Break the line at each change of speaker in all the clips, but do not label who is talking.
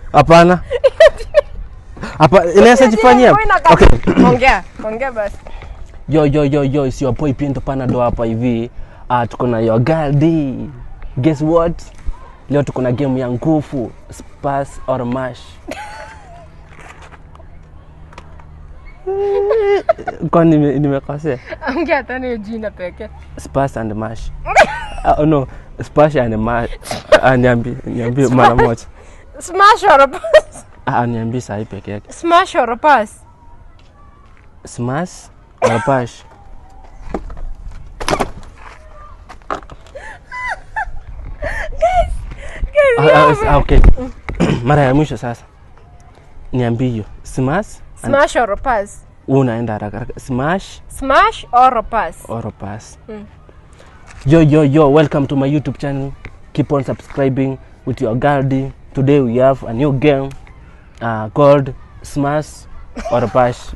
hapana hapa inaweza jifanyia
Wewe inakaa-
okay
ongea ongea basi
yo yo yo yo is your boy Pinto Panado hapa hivi uh, tuko na your girl D guess what leo tuko na game ya nguvu Spurs or mash kwani nime- nimekosea
ongea tena hiyo jina pekee
Spurs and mash uh, no Spurs and mash uh, niambie niambie mara moja
smash or pass
uh, niambie sahi peke yake
smash or pass
smash or pash Ah, ah, ah, okay mara ya mwisho sasa niambie hiyo smash and-
smash or pass
Wewe unaenda haraka haraka smash
smash or pass
or pass
Mm.
yo yo yo welcome to my youtube channel keep on subscribing with your girl D. today we have a new game uh, called smash or pass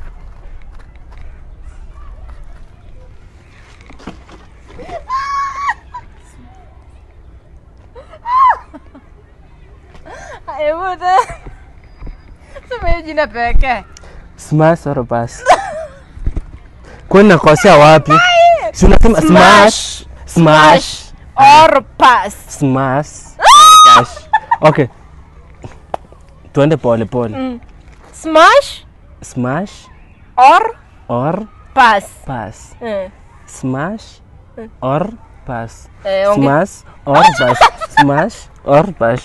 hebu te- sema hiyo jina pekee
smash or pass kwani nakosea wapi si unasema smash smash
or pass
smash or pass okay tuende pole pole
Mm. smash
smash
or
or
pass
pass
Eh,
smash or pass
eh, onge-
smash or pass smash or pass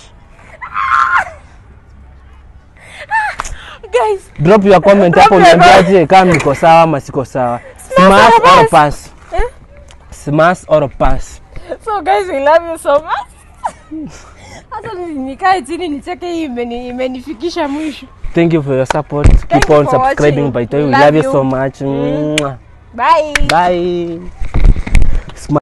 guys
drop your comment
Drop
hapo
your
niambiaje kama niko sawa ama siko sawa smash
or
or
pass?
pass
Eh?
smash or pass
so guys we love you so much hata ni- nikae chini nicheke hii imeni- imenifikisha mwisho
thank you for your support keep
you
on
for
subscribing
watching.
by the way we
Love
love you
you.
so much
Mm.
Mwah.
bye
bye